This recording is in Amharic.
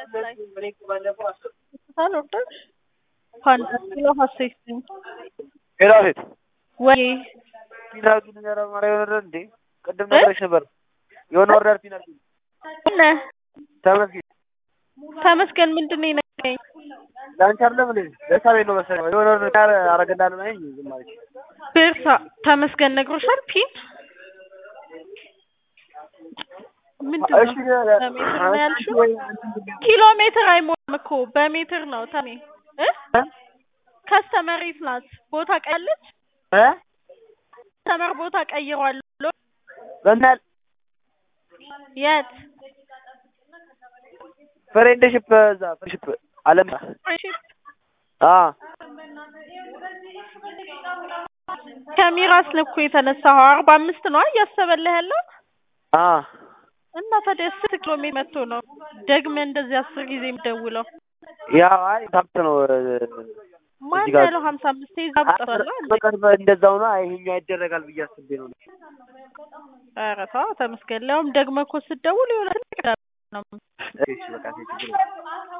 ላይ ሳልወርድ ፓንዳ ኪሎ ሀሴት ነኝ ሄራሴት ወይ ፒን አድርጊልኝ። ኧረ ማርያም የሆነ እንዴ ቅድም ነግሬሽ ነበር። የሆነ ኦርደር ፒን አድርጊልኝ። እነ ተመስገን ተመስገን ምንድን ነው የነገረኝ? ለአንቺ አይደለም እንዴ ለሳቤ ነው መሰለኝ። የሆነ ኦርደር አረገላለሁ ነኝ ዝም አለች። ቤርሳ ተመስገን ነግሮሻል? ፒን ምንድን እሺ ነው በሜትር ነው ያልሽው? ኪሎ ሜትር አይሞላም እኮ በሜትር ነው ተሜ እ ከስተመሬት ናት ቦታ ቀያለች እ ከስተመር ቦታ ቀይሯል ብሎ በእናትህ የት ፍሬንድሽፕ እዛ ፍሬንድሽፕ አለም አ ከሚራስ ልኩ የተነሳኸው አርባ አምስት ነው እያሰበልህ ያለው አ እና ታዲያ ስንት ኪሎ ሜትር መቶ ነው ደግመህ እንደዚህ አስር ጊዜ የምደውለው? ያው አይ ታብት ነው ማን እዚህ ጋር- ያለው ሀምሳ አምስት ይዛ ብጠፋለ በቅርብ እንደዛው ነው። አይ ይሄኛው ይደረጋል ብዬ አስቤ ነው። ኧረ ተው ተመስገን። ሊያውም ደግመህ እኮ ስትደውል የሆነ ትልቅ ነው እሺ በቃ ችግር የለም።